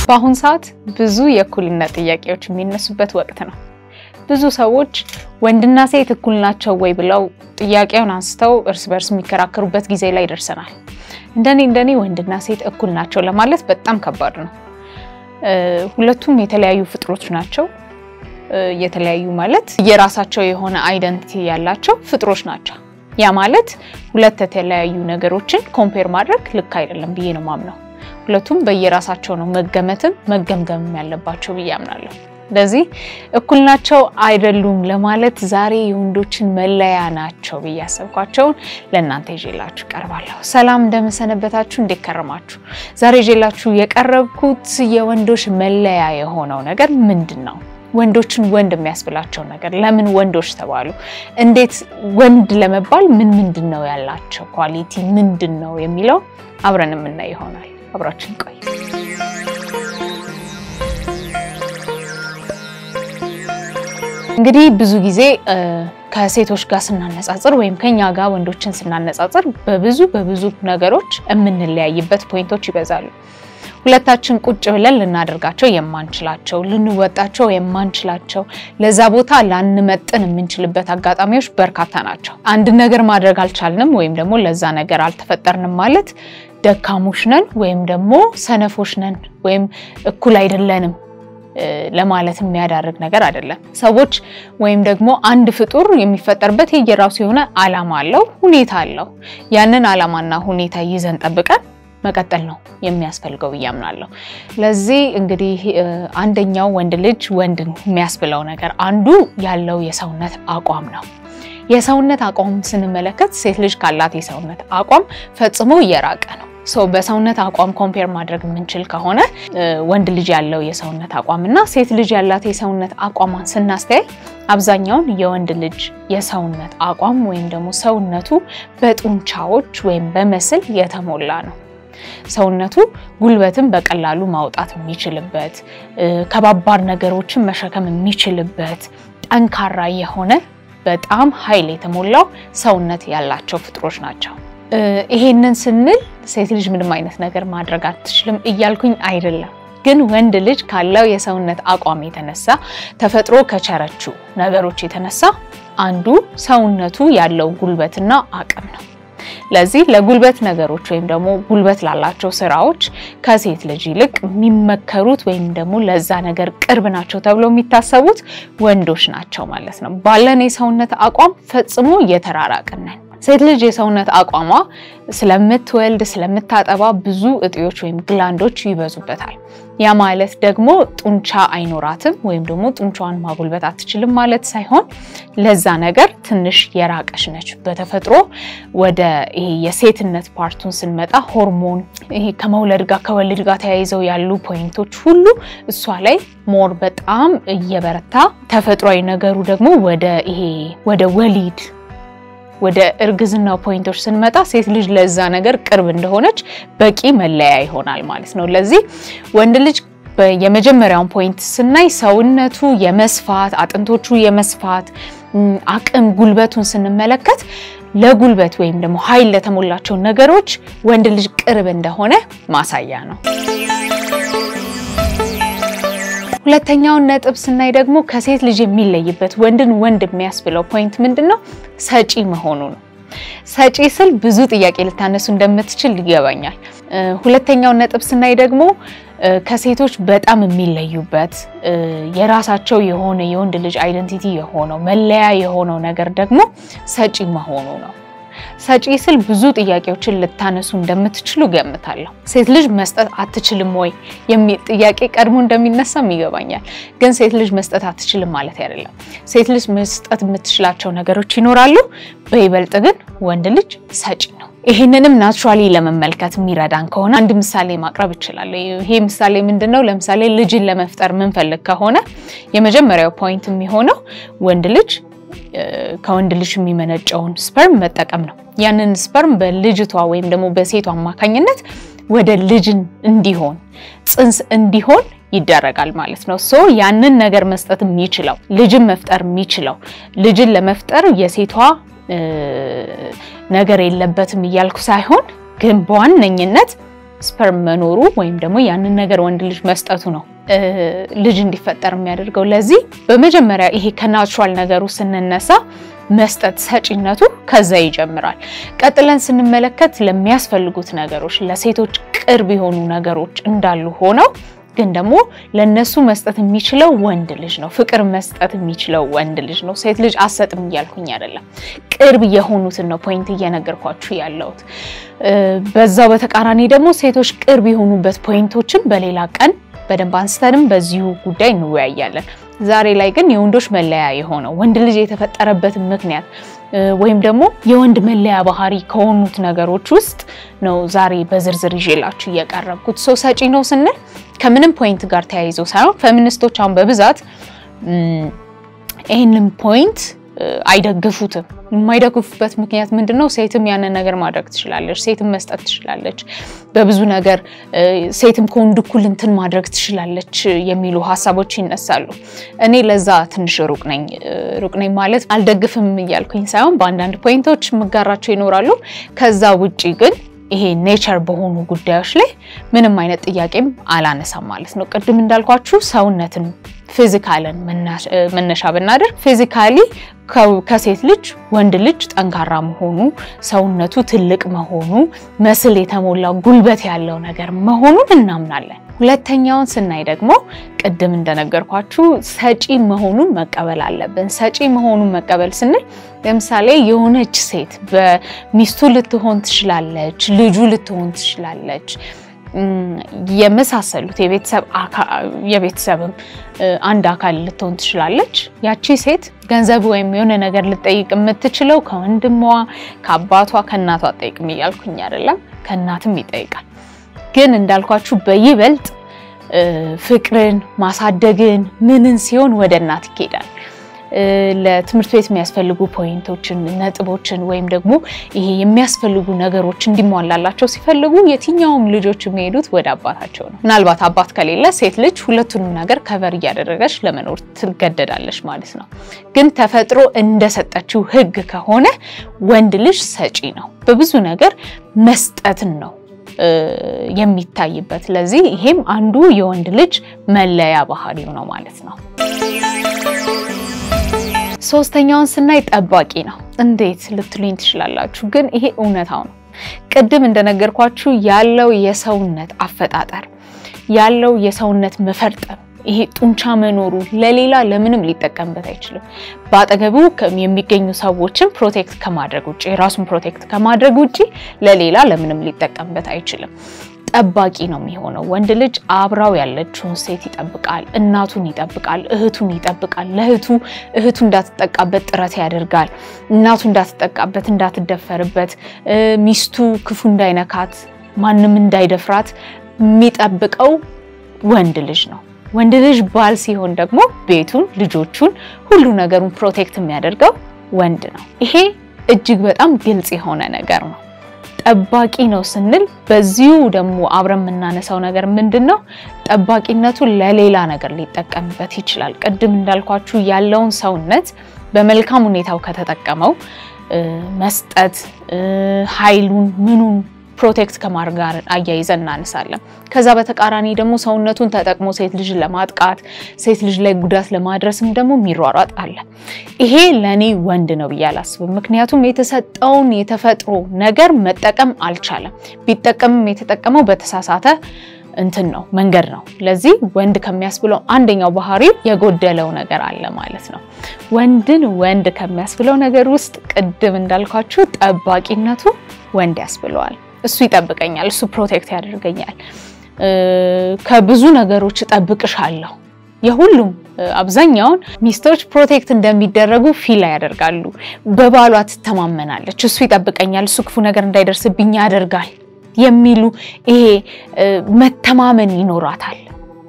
በአሁን ሰዓት ብዙ የእኩልነት ጥያቄዎች የሚነሱበት ወቅት ነው። ብዙ ሰዎች ወንድና ሴት እኩል ናቸው ወይ ብለው ጥያቄውን አንስተው እርስ በርስ የሚከራከሩበት ጊዜ ላይ ደርሰናል። እንደኔ እንደኔ ወንድና ሴት እኩል ናቸው ለማለት በጣም ከባድ ነው። ሁለቱም የተለያዩ ፍጥሮች ናቸው። የተለያዩ ማለት የራሳቸው የሆነ አይደንቲቲ ያላቸው ፍጥሮች ናቸው። ያ ማለት ሁለት የተለያዩ ነገሮችን ኮምፔር ማድረግ ልክ አይደለም ብዬ ነው ማምነው። ሁለቱም በየራሳቸው ነው መገመትም መገምገምም ያለባቸው ብዬ አምናለሁ። ስለዚህ እኩል ናቸው አይደሉም ለማለት ዛሬ የወንዶችን መለያ ናቸው ብዬ ያሰብኳቸውን ለእናንተ ይዤላችሁ ቀርባለሁ። ሰላም እንደምሰነበታችሁ፣ እንዴት ከረማችሁ? ዛሬ ይዤላችሁ የቀረብኩት የወንዶች መለያ የሆነው ነገር ምንድን ነው? ወንዶችን ወንድ የሚያስብላቸው ነገር ለምን ወንዶች ተባሉ? እንዴት ወንድ ለመባል ምን ምንድን ነው ያላቸው ኳሊቲ ምንድን ነው የሚለው አብረን የምናይ ይሆናል። አብራችን ቆይ። እንግዲህ ብዙ ጊዜ ከሴቶች ጋር ስናነጻጽር ወይም ከኛ ጋር ወንዶችን ስናነጻጽር በብዙ በብዙ ነገሮች የምንለያይበት ፖይንቶች ይበዛሉ። ሁለታችን ቁጭ ብለን ልናደርጋቸው የማንችላቸው ልንወጣቸው የማንችላቸው ለዛ ቦታ ላንመጥን የምንችልበት አጋጣሚዎች በርካታ ናቸው። አንድ ነገር ማድረግ አልቻልንም ወይም ደግሞ ለዛ ነገር አልተፈጠርንም ማለት ደካሞች ነን ወይም ደግሞ ሰነፎች ነን ወይም እኩል አይደለንም ለማለት የሚያዳርግ ነገር አይደለም። ሰዎች ወይም ደግሞ አንድ ፍጡር የሚፈጠርበት የየራሱ የሆነ ዓላማ አለው፣ ሁኔታ አለው። ያንን ዓላማና ሁኔታ ይዘን ጠብቀን መቀጠል ነው የሚያስፈልገው ብዬ አምናለሁ። ለዚህ እንግዲህ አንደኛው ወንድ ልጅ ወንድን የሚያስብለው ነገር አንዱ ያለው የሰውነት አቋም ነው። የሰውነት አቋም ስንመለከት ሴት ልጅ ካላት የሰውነት አቋም ፈጽሞ እየራቀ ነው። ሰው በሰውነት አቋም ኮምፔር ማድረግ የምንችል ከሆነ ወንድ ልጅ ያለው የሰውነት አቋም እና ሴት ልጅ ያላት የሰውነት አቋሟን ስናስተያይ አብዛኛውን የወንድ ልጅ የሰውነት አቋም ወይም ደግሞ ሰውነቱ በጡንቻዎች ወይም በመስል የተሞላ ነው። ሰውነቱ ጉልበትን በቀላሉ ማውጣት የሚችልበት ከባባድ ነገሮችን መሸከም የሚችልበት ጠንካራ የሆነ በጣም ኃይል የተሞላው ሰውነት ያላቸው ፍጥሮች ናቸው። ይሄንን ስንል ሴት ልጅ ምንም አይነት ነገር ማድረግ አትችልም እያልኩኝ አይደለም። ግን ወንድ ልጅ ካለው የሰውነት አቋም የተነሳ ተፈጥሮ ከቸረችው ነገሮች የተነሳ አንዱ ሰውነቱ ያለው ጉልበትና አቅም ነው። ለዚህ ለጉልበት ነገሮች ወይም ደግሞ ጉልበት ላላቸው ስራዎች ከሴት ልጅ ይልቅ የሚመከሩት ወይም ደግሞ ለዛ ነገር ቅርብ ናቸው ተብለው የሚታሰቡት ወንዶች ናቸው ማለት ነው። ባለን የሰውነት አቋም ፈጽሞ እየተራራቅን ነን። ሴት ልጅ የሰውነት አቋሟ ስለምትወልድ ስለምታጠባ ብዙ እጢዎች ወይም ግላንዶች ይበዙበታል። ያ ማለት ደግሞ ጡንቻ አይኖራትም ወይም ደግሞ ጡንቻዋን ማጉልበት አትችልም ማለት ሳይሆን ለዛ ነገር ትንሽ የራቀች ነች። በተፈጥሮ ወደ ይሄ የሴትነት ፓርቱን ስንመጣ ሆርሞን ይሄ ከመውለድ ጋር ከወልድ ጋር ተያይዘው ያሉ ፖይንቶች ሁሉ እሷ ላይ ሞር በጣም እየበረታ ተፈጥሯዊ ነገሩ ደግሞ ወደ ይሄ ወደ ወሊድ ወደ እርግዝናው ፖይንቶች ስንመጣ ሴት ልጅ ለዛ ነገር ቅርብ እንደሆነች በቂ መለያ ይሆናል ማለት ነው። ለዚህ ወንድ ልጅ የመጀመሪያውን ፖይንት ስናይ ሰውነቱ የመስፋት አጥንቶቹ የመስፋት አቅም ጉልበቱን ስንመለከት ለጉልበት ወይም ደግሞ ኃይል ለተሞላቸው ነገሮች ወንድ ልጅ ቅርብ እንደሆነ ማሳያ ነው። ሁለተኛውን ነጥብ ስናይ ደግሞ ከሴት ልጅ የሚለይበት ወንድን ወንድ የሚያስብለው ፖይንት ምንድን ነው? ሰጪ መሆኑ ነው። ሰጪ ስል ብዙ ጥያቄ ልታነሱ እንደምትችል ይገባኛል። ሁለተኛውን ነጥብ ስናይ ደግሞ ከሴቶች በጣም የሚለዩበት የራሳቸው የሆነ የወንድ ልጅ አይደንቲቲ የሆነው መለያ የሆነው ነገር ደግሞ ሰጪ መሆኑ ነው። ሰጪ ስል ብዙ ጥያቄዎችን ልታነሱ እንደምትችሉ ገምታለሁ። ሴት ልጅ መስጠት አትችልም ወይ የሚል ጥያቄ ቀድሞ እንደሚነሳም ይገባኛል። ግን ሴት ልጅ መስጠት አትችልም ማለት አይደለም። ሴት ልጅ መስጠት የምትችላቸው ነገሮች ይኖራሉ። በይበልጥ ግን ወንድ ልጅ ሰጪ ነው። ይህንንም ናቹራሊ ለመመልከት የሚረዳን ከሆነ አንድ ምሳሌ ማቅረብ እችላለሁ። ይሄ ምሳሌ ምንድን ነው? ለምሳሌ ልጅን ለመፍጠር ምንፈልግ ከሆነ የመጀመሪያው ፖይንት የሚሆነው ወንድ ልጅ ከወንድ ልጅ የሚመነጨውን ስፐርም መጠቀም ነው። ያንን ስፐርም በልጅቷ ወይም ደግሞ በሴቷ አማካኝነት ወደ ልጅን እንዲሆን ጽንስ እንዲሆን ይደረጋል ማለት ነው። ሶ ያንን ነገር መስጠት የሚችለው ልጅን መፍጠር የሚችለው ልጅን ለመፍጠር የሴቷ ነገር የለበትም እያልኩ ሳይሆን ግን በዋነኝነት ስፐርም መኖሩ ወይም ደግሞ ያንን ነገር ወንድ ልጅ መስጠቱ ነው ልጅ እንዲፈጠር የሚያደርገው። ለዚህ በመጀመሪያ ይሄ ከናቹራል ነገሩ ስንነሳ መስጠት ሰጪነቱ ከዛ ይጀምራል። ቀጥለን ስንመለከት ለሚያስፈልጉት ነገሮች ለሴቶች ቅርብ የሆኑ ነገሮች እንዳሉ ሆነው ግን ደግሞ ለነሱ መስጠት የሚችለው ወንድ ልጅ ነው። ፍቅር መስጠት የሚችለው ወንድ ልጅ ነው። ሴት ልጅ አሰጥም እያልኩኝ አይደለም። ቅርብ የሆኑትን ነው ፖይንት እየነገርኳችሁ ያለሁት። በዛው በተቃራኒ ደግሞ ሴቶች ቅርብ የሆኑበት ፖይንቶችን በሌላ ቀን በደንብ አንስተንም በዚሁ ጉዳይ እንወያያለን። ዛሬ ላይ ግን የወንዶች መለያ የሆነው ወንድ ልጅ የተፈጠረበትን ምክንያት ወይም ደግሞ የወንድ መለያ ባህሪ ከሆኑት ነገሮች ውስጥ ነው ዛሬ በዝርዝር ይዤላችሁ እየቀረብኩት። ሰው ሰጪ ነው ስንል ከምንም ፖይንት ጋር ተያይዞ ሳይሆን ፌሚኒስቶች አሁን በብዛት ይህንን ፖይንት አይደግፉትም። የማይደግፉበት ምክንያት ምንድነው? ሴትም ያንን ነገር ማድረግ ትችላለች፣ ሴትም መስጠት ትችላለች፣ በብዙ ነገር ሴትም ከወንድ እኩል እንትን ማድረግ ትችላለች የሚሉ ሀሳቦች ይነሳሉ። እኔ ለዛ ትንሽ ሩቅ ነኝ። ሩቅ ነኝ ማለት አልደግፍም እያልኩኝ ሳይሆን በአንዳንድ ፖይንቶች የምጋራቸው ይኖራሉ። ከዛ ውጪ ግን ይሄ ኔቸር በሆኑ ጉዳዮች ላይ ምንም አይነት ጥያቄም አላነሳም ማለት ነው። ቅድም እንዳልኳችሁ ሰውነትን ፊዚካልን መነሻ ብናደርግ ፊዚካሊ ከሴት ልጅ ወንድ ልጅ ጠንካራ መሆኑ፣ ሰውነቱ ትልቅ መሆኑ፣ መስል የተሞላ ጉልበት ያለው ነገር መሆኑን እናምናለን። ሁለተኛውን ስናይ ደግሞ ቅድም እንደነገርኳችሁ ሰጪ መሆኑን መቀበል አለብን። ሰጪ መሆኑን መቀበል ስንል ለምሳሌ የሆነች ሴት በሚስቱ ልትሆን ትችላለች፣ ልጁ ልትሆን ትችላለች የመሳሰሉት የቤተሰብም አንድ አካል ልትሆን ትችላለች። ያቺ ሴት ገንዘብ ወይም የሆነ ነገር ልጠይቅ የምትችለው ከወንድሟ፣ ከአባቷ፣ ከእናቷ ጠይቅም እያልኩኝ አይደለም፣ ከእናትም ይጠይቃል። ግን እንዳልኳችሁ በይበልጥ ፍቅርን ማሳደግን ምንን ሲሆን ወደ እናት ይኬዳል። ለትምህርት ቤት የሚያስፈልጉ ፖይንቶችን ነጥቦችን ወይም ደግሞ ይሄ የሚያስፈልጉ ነገሮች እንዲሟላላቸው ሲፈልጉ የትኛውም ልጆች የሚሄዱት ወደ አባታቸው ነው። ምናልባት አባት ከሌለ ሴት ልጅ ሁለቱንም ነገር ከቨር እያደረገች ለመኖር ትገደዳለች ማለት ነው። ግን ተፈጥሮ እንደሰጠችው ሕግ ከሆነ ወንድ ልጅ ሰጪ ነው። በብዙ ነገር መስጠትን ነው የሚታይበት። ለዚህ ይሄም አንዱ የወንድ ልጅ መለያ ባህሪው ነው ማለት ነው። ሶስተኛውን ስናይ ጠባቂ ነው። እንዴት ልትሉኝ ትችላላችሁ፣ ግን ይሄ እውነታው ነው። ቅድም እንደነገርኳችሁ ያለው የሰውነት አፈጣጠር ያለው የሰውነት መፈርጠም ይሄ ጡንቻ መኖሩ ለሌላ ለምንም ሊጠቀምበት አይችልም። በአጠገቡ የሚገኙ ሰዎችን ፕሮቴክት ከማድረግ ውጭ ራሱን ፕሮቴክት ከማድረግ ውጭ ለሌላ ለምንም ሊጠቀምበት አይችልም። ጠባቂ ነው የሚሆነው። ወንድ ልጅ አብራው ያለችውን ሴት ይጠብቃል፣ እናቱን ይጠብቃል፣ እህቱን ይጠብቃል። ለእህቱ እህቱ እንዳትጠቃበት ጥረት ያደርጋል። እናቱ እንዳትጠቃበት፣ እንዳትደፈርበት፣ ሚስቱ ክፉ እንዳይነካት፣ ማንም እንዳይደፍራት የሚጠብቀው ወንድ ልጅ ነው። ወንድ ልጅ ባል ሲሆን ደግሞ ቤቱን፣ ልጆቹን፣ ሁሉ ነገሩን ፕሮቴክት የሚያደርገው ወንድ ነው። ይሄ እጅግ በጣም ግልጽ የሆነ ነገር ነው። ጠባቂ ነው ስንል በዚሁ ደግሞ አብረን የምናነሳው ነገር ምንድን ነው? ጠባቂነቱ ለሌላ ነገር ሊጠቀምበት ይችላል። ቅድም እንዳልኳችሁ ያለውን ሰውነት በመልካም ሁኔታው ከተጠቀመው መስጠት ኃይሉን ምኑን ፕሮቴክት ከማድረግ ጋር አያይዘን እናነሳለን። ከዛ በተቃራኒ ደግሞ ሰውነቱን ተጠቅሞ ሴት ልጅ ለማጥቃት ሴት ልጅ ላይ ጉዳት ለማድረስም ደግሞ የሚሯሯጥ አለ። ይሄ ለእኔ ወንድ ነው ብዬ አላስብም። ምክንያቱም የተሰጠውን የተፈጥሮ ነገር መጠቀም አልቻለም። ቢጠቀምም የተጠቀመው በተሳሳተ እንትን ነው መንገድ ነው። ለዚህ ወንድ ከሚያስብለው አንደኛው ባህሪው የጎደለው ነገር አለ ማለት ነው። ወንድን ወንድ ከሚያስብለው ነገር ውስጥ ቅድም እንዳልኳችሁ ጠባቂነቱ ወንድ ያስብለዋል። እሱ ይጠብቀኛል፣ እሱ ፕሮቴክት ያደርገኛል፣ ከብዙ ነገሮች እጠብቅሻለሁ። የሁሉም አብዛኛውን ሚስቶች ፕሮቴክት እንደሚደረጉ ፊል ያደርጋሉ። በባሏ ትተማመናለች። እሱ ይጠብቀኛል፣ እሱ ክፉ ነገር እንዳይደርስብኝ ያደርጋል የሚሉ ይሄ መተማመን ይኖራታል።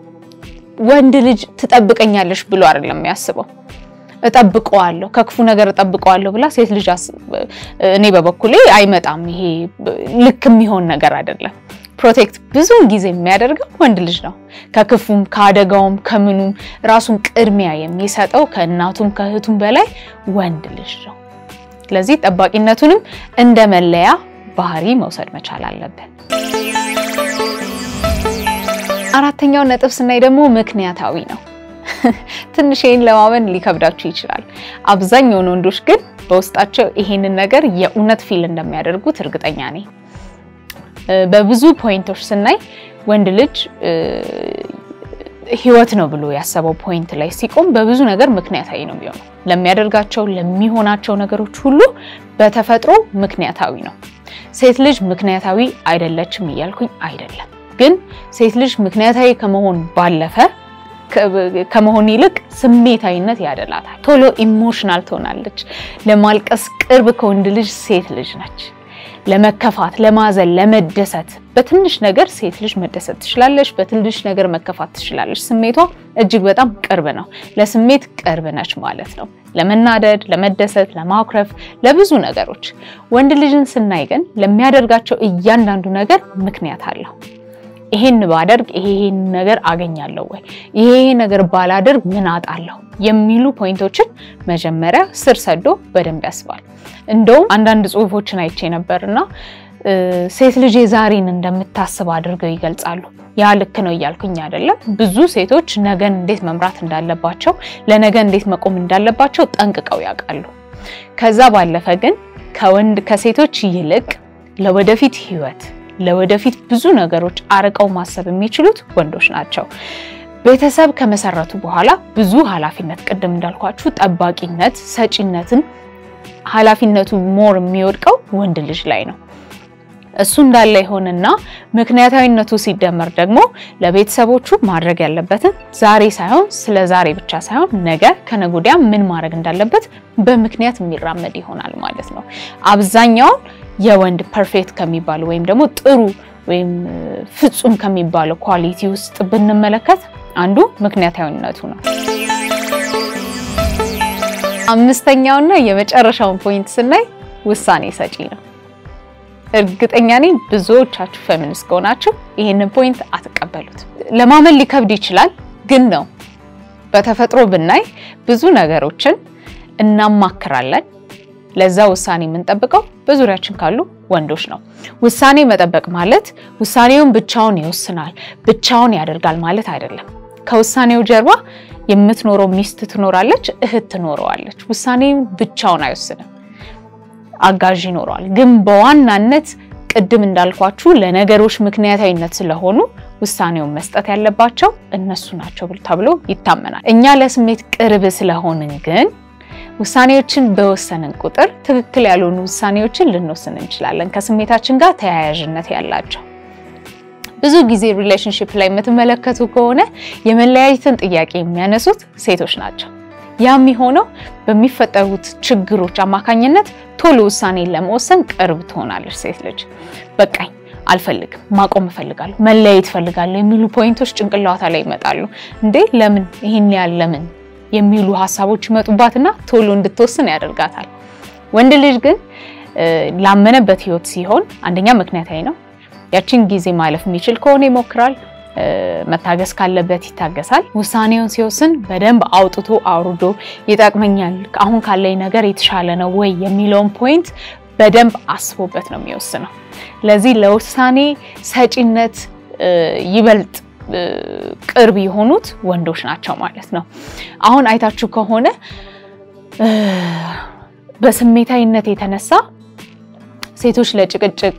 ወንድ ልጅ ትጠብቀኛለሽ ብሎ አይደለም የሚያስበው እጠብቀዋለሁ ከክፉ ነገር እጠብቀዋለሁ ብላ ሴት ልጅ እኔ በበኩሌ አይመጣም። ይሄ ልክ የሚሆን ነገር አይደለም። ፕሮቴክት ብዙውን ጊዜ የሚያደርገው ወንድ ልጅ ነው። ከክፉም ከአደጋውም ከምኑም ራሱን ቅድሚያ የሚሰጠው ከእናቱም ከእህቱም በላይ ወንድ ልጅ ነው። ስለዚህ ጠባቂነቱንም እንደ መለያ ባህሪ መውሰድ መቻል አለብን። አራተኛው ነጥብ ስናይ ደግሞ ምክንያታዊ ነው። ትንሽ ይህን ለማመን ሊከብዳችሁ ይችላል። አብዛኛውን ወንዶች ግን በውስጣቸው ይሄንን ነገር የእውነት ፊል እንደሚያደርጉት እርግጠኛ ነኝ። በብዙ ፖይንቶች ስናይ ወንድ ልጅ ህይወት ነው ብሎ ያሰበው ፖይንት ላይ ሲቆም በብዙ ነገር ምክንያታዊ ነው የሚሆነው። ለሚያደርጋቸው ለሚሆናቸው ነገሮች ሁሉ በተፈጥሮ ምክንያታዊ ነው። ሴት ልጅ ምክንያታዊ አይደለችም እያልኩኝ አይደለም። ግን ሴት ልጅ ምክንያታዊ ከመሆን ባለፈ ከመሆን ይልቅ ስሜታዊነት ያደላታል። ቶሎ ኢሞሽናል ትሆናለች። ለማልቀስ ቅርብ ከወንድ ልጅ ሴት ልጅ ነች። ለመከፋት፣ ለማዘን፣ ለመደሰት በትንሽ ነገር ሴት ልጅ መደሰት ትችላለች። በትንሽ ነገር መከፋት ትችላለች። ስሜቷ እጅግ በጣም ቅርብ ነው። ለስሜት ቅርብ ነች ማለት ነው። ለመናደድ፣ ለመደሰት፣ ለማኩረፍ፣ ለብዙ ነገሮች። ወንድ ልጅን ስናይ ግን ለሚያደርጋቸው እያንዳንዱ ነገር ምክንያት አለው። ይሄን ባደርግ ይሄ ይሄን ነገር አገኛለሁ ወይ፣ ይሄ ይሄ ነገር ባላደርግ ምን አጣለሁ የሚሉ ፖይንቶችን መጀመሪያ ስር ሰዶ በደንብ ያስባል። እንደውም አንዳንድ ጽሁፎችን አይቼ ነበርና ሴት ልጅ ዛሬን እንደምታስብ አድርገው ይገልጻሉ። ያ ልክ ነው እያልኩኝ አይደለም። ብዙ ሴቶች ነገን እንዴት መምራት እንዳለባቸው፣ ለነገ እንዴት መቆም እንዳለባቸው ጠንቅቀው ያውቃሉ። ከዛ ባለፈ ግን ከወንድ ከሴቶች ይልቅ ለወደፊት ህይወት ለወደፊት ብዙ ነገሮች አርቀው ማሰብ የሚችሉት ወንዶች ናቸው። ቤተሰብ ከመሰረቱ በኋላ ብዙ ኃላፊነት ቅድም እንዳልኳችሁ ጠባቂነት፣ ሰጪነትን ኃላፊነቱ ሞር የሚወድቀው ወንድ ልጅ ላይ ነው። እሱ እንዳለ ይሆንና ምክንያታዊነቱ ሲደመር ደግሞ ለቤተሰቦቹ ማድረግ ያለበትን ዛሬ ሳይሆን ስለ ዛሬ ብቻ ሳይሆን ነገ ከነገ ወዲያ ምን ማድረግ እንዳለበት በምክንያት የሚራመድ ይሆናል ማለት ነው። አብዛኛውን የወንድ ፐርፌክት ከሚባሉ ወይም ደግሞ ጥሩ ወይም ፍጹም ከሚባለው ኳሊቲ ውስጥ ብንመለከት አንዱ ምክንያታዊነቱ ነው። አምስተኛውና የመጨረሻውን ፖይንት ስናይ ውሳኔ ሰጪ ነው። እርግጠኛ ነኝ ብዙዎቻችሁ ፌሚኒስት ከሆናችሁ ይህንን ፖይንት አትቀበሉት። ለማመን ሊከብድ ይችላል፣ ግን ነው። በተፈጥሮ ብናይ ብዙ ነገሮችን እናማክራለን። ለዛ ውሳኔ የምንጠብቀው በዙሪያችን ካሉ ወንዶች ነው። ውሳኔ መጠበቅ ማለት ውሳኔውን ብቻውን ይወስናል፣ ብቻውን ያደርጋል ማለት አይደለም። ከውሳኔው ጀርባ የምትኖረው ሚስት ትኖራለች፣ እህት ትኖረዋለች። ውሳኔውን ብቻውን አይወስንም፣ አጋዥ ይኖረዋል። ግን በዋናነት ቅድም እንዳልኳችሁ ለነገሮች ምክንያታዊነት ስለሆኑ ውሳኔውን መስጠት ያለባቸው እነሱ ናቸው ተብሎ ይታመናል። እኛ ለስሜት ቅርብ ስለሆንን ግን ውሳኔዎችን በወሰንን ቁጥር ትክክል ያልሆኑ ውሳኔዎችን ልንወስን እንችላለን፣ ከስሜታችን ጋር ተያያዥነት ያላቸው። ብዙ ጊዜ ሪሌሽንሽፕ ላይ የምትመለከቱ ከሆነ የመለያየትን ጥያቄ የሚያነሱት ሴቶች ናቸው። ያ የሚሆነው በሚፈጠሩት ችግሮች አማካኝነት ቶሎ ውሳኔን ለመወሰን ቅርብ ትሆናለች ሴት ልጅ። በቃኝ፣ አልፈልግም፣ ማቆም እፈልጋለሁ፣ መለያየት እፈልጋለሁ የሚሉ ፖይንቶች ጭንቅላቷ ላይ ይመጣሉ። እንዴ ለምን ይህን ያህል ለምን የሚሉ ሀሳቦች ይመጡባትና ቶሎ እንድትወስን ያደርጋታል። ወንድ ልጅ ግን ላመነበት ህይወት ሲሆን አንደኛ ምክንያታዊ ነው። ያችን ጊዜ ማለፍ የሚችል ከሆነ ይሞክራል። መታገስ ካለበት ይታገሳል። ውሳኔውን ሲወስን በደንብ አውጥቶ አውርዶ ይጠቅመኛል፣ አሁን ካለኝ ነገር የተሻለ ነው ወይ የሚለውን ፖይንት በደንብ አስቦበት ነው የሚወስነው። ለዚህ ለውሳኔ ሰጪነት ይበልጥ ቅርብ የሆኑት ወንዶች ናቸው ማለት ነው። አሁን አይታችሁ ከሆነ በስሜታዊነት የተነሳ ሴቶች ለጭቅጭቅ፣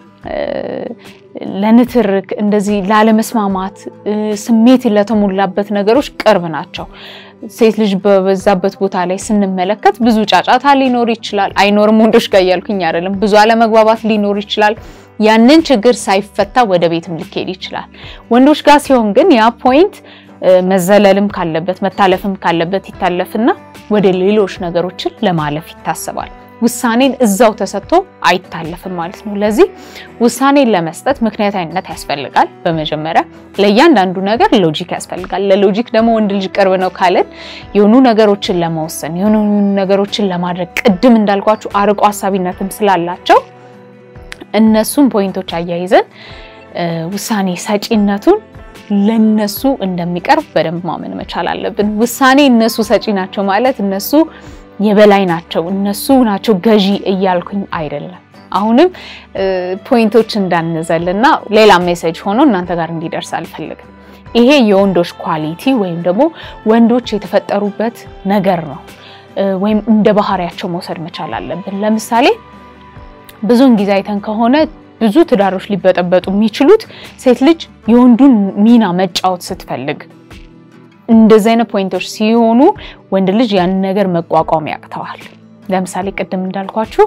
ለንትርክ፣ እንደዚህ ላለመስማማት፣ ስሜት ለተሞላበት ነገሮች ቅርብ ናቸው። ሴት ልጅ በበዛበት ቦታ ላይ ስንመለከት ብዙ ጫጫታ ሊኖር ይችላል። አይኖርም ወንዶች ጋር እያልኩኝ አይደለም። ብዙ አለመግባባት ሊኖር ይችላል። ያንን ችግር ሳይፈታ ወደ ቤትም ሊካሄድ ይችላል። ወንዶች ጋር ሲሆን ግን ያ ፖይንት መዘለልም ካለበት መታለፍም ካለበት ይታለፍና ወደ ሌሎች ነገሮችን ለማለፍ ይታሰባል። ውሳኔን እዛው ተሰጥቶ አይታለፍም ማለት ነው። ለዚህ ውሳኔን ለመስጠት ምክንያታዊነት ያስፈልጋል። በመጀመሪያ ለእያንዳንዱ ነገር ሎጂክ ያስፈልጋል። ለሎጂክ ደግሞ ወንድ ልጅ ቅርብ ነው ካለን የሆኑ ነገሮችን ለመወሰን የሆኑ ነገሮችን ለማድረግ ቅድም እንዳልኳችሁ አርቆ ሀሳቢነትም ስላላቸው እነሱን ፖይንቶች አያይዘን ውሳኔ ሰጪነቱን ለነሱ እንደሚቀርብ በደንብ ማመን መቻል አለብን። ውሳኔ እነሱ ሰጪ ናቸው ማለት እነሱ የበላይ ናቸው፣ እነሱ ናቸው ገዢ እያልኩኝ አይደለም። አሁንም ፖይንቶች እንዳንዘልና ሌላ ሜሴጅ ሆኖ እናንተ ጋር እንዲደርስ አልፈልግም። ይሄ የወንዶች ኳሊቲ ወይም ደግሞ ወንዶች የተፈጠሩበት ነገር ነው፣ ወይም እንደ ባህሪያቸው መውሰድ መቻል አለብን። ለምሳሌ ብዙውን ጊዜ አይተን ከሆነ ብዙ ትዳሮች ሊበጠበጡ የሚችሉት ሴት ልጅ የወንዱን ሚና መጫወት ስትፈልግ እንደዚህ አይነት ፖይንቶች ሲሆኑ ወንድ ልጅ ያንን ነገር መቋቋም ያቅተዋል። ለምሳሌ ቅድም እንዳልኳችሁ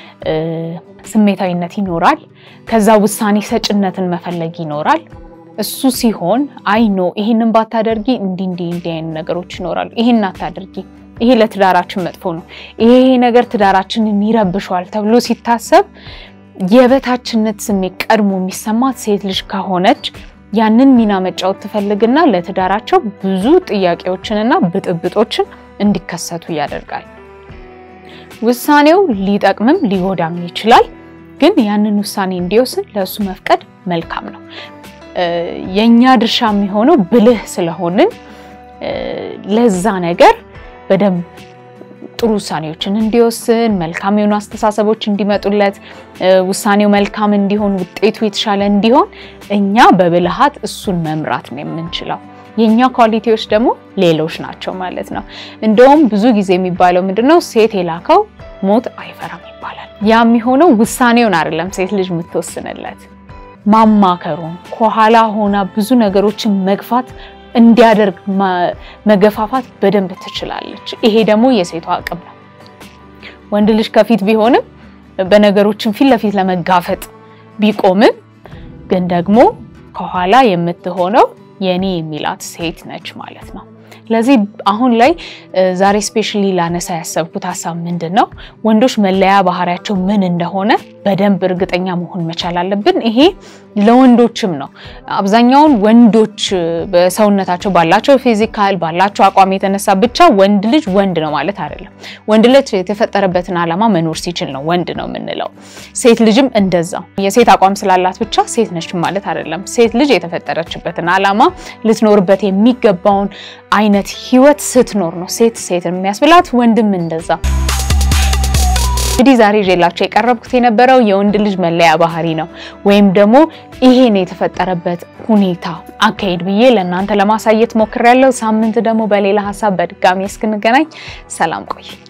ስሜታዊነት ይኖራል። ከዛ ውሳኔ ሰጭነትን መፈለግ ይኖራል። እሱ ሲሆን አይ ኖ ይሄንን ባታደርጊ እንዲህ እንዲህ እንዲህ አይነት ነገሮች ይኖራሉ፣ ይሄን አታደርጊ፣ ይሄ ለትዳራችን መጥፎ ነው፣ ይሄ ነገር ትዳራችንን ይረብሸዋል ተብሎ ሲታሰብ የበታችነት ስሜት ቀድሞ የሚሰማት ሴት ልጅ ከሆነች ያንን ሚና መጫወት ትፈልግና ለትዳራቸው ብዙ ጥያቄዎችንና ብጥብጦችን እንዲከሰቱ ያደርጋል። ውሳኔው ሊጠቅምም ሊጎዳም ይችላል፣ ግን ያንን ውሳኔ እንዲወስን ለእሱ መፍቀድ መልካም ነው። የእኛ ድርሻ የሚሆነው ብልህ ስለሆንን ለዛ ነገር በደንብ ጥሩ ውሳኔዎችን እንዲወስን መልካም የሆኑ አስተሳሰቦች እንዲመጡለት ውሳኔው መልካም እንዲሆን ውጤቱ የተሻለ እንዲሆን እኛ በብልሃት እሱን መምራት ነው የምንችለው። የእኛ ኳሊቲዎች ደግሞ ሌሎች ናቸው ማለት ነው። እንደውም ብዙ ጊዜ የሚባለው ምንድነው ሴት የላከው ሞት አይፈራም ይባላል። ያ የሚሆነው ውሳኔውን አይደለም ሴት ልጅ የምትወስንለት ማማከሩን ከኋላ ሆና ብዙ ነገሮችን መግፋት እንዲያደርግ መገፋፋት በደንብ ትችላለች። ይሄ ደግሞ የሴቷ አቅም ነው። ወንድ ልጅ ከፊት ቢሆንም በነገሮችን ፊት ለፊት ለመጋፈጥ ቢቆምም ግን ደግሞ ከኋላ የምትሆነው የኔ የሚላት ሴት ነች ማለት ነው። ስለዚህ አሁን ላይ ዛሬ ስፔሻሊ ላነሳ ያሰብኩት ሀሳብ ምንድን ነው፣ ወንዶች መለያ ባህሪያቸው ምን እንደሆነ በደንብ እርግጠኛ መሆን መቻል አለብን። ይሄ ለወንዶችም ነው። አብዛኛውን ወንዶች በሰውነታቸው ባላቸው ፊዚካል ባላቸው አቋም የተነሳ ብቻ ወንድ ልጅ ወንድ ነው ማለት አይደለም። ወንድ ልጅ የተፈጠረበትን ዓላማ መኖር ሲችል ነው ወንድ ነው የምንለው። ሴት ልጅም እንደዛው የሴት አቋም ስላላት ብቻ ሴት ነች ማለት አይደለም። ሴት ልጅ የተፈጠረችበትን ዓላማ ልትኖርበት የሚገባውን አይነት ህይወት ስትኖር ነው ሴት ሴት የሚያስብላት፣ ወንድም እንደዛ። እንግዲህ ዛሬ ይዤላችሁ የቀረብኩት የነበረው የወንድ ልጅ መለያ ባህሪ ነው ወይም ደግሞ ይሄን የተፈጠረበት ሁኔታ አካሄድ ብዬ ለእናንተ ለማሳየት ሞክሬያለሁ። ሳምንት ደግሞ በሌላ ሀሳብ በድጋሚ እስክንገናኝ ሰላም ቆይ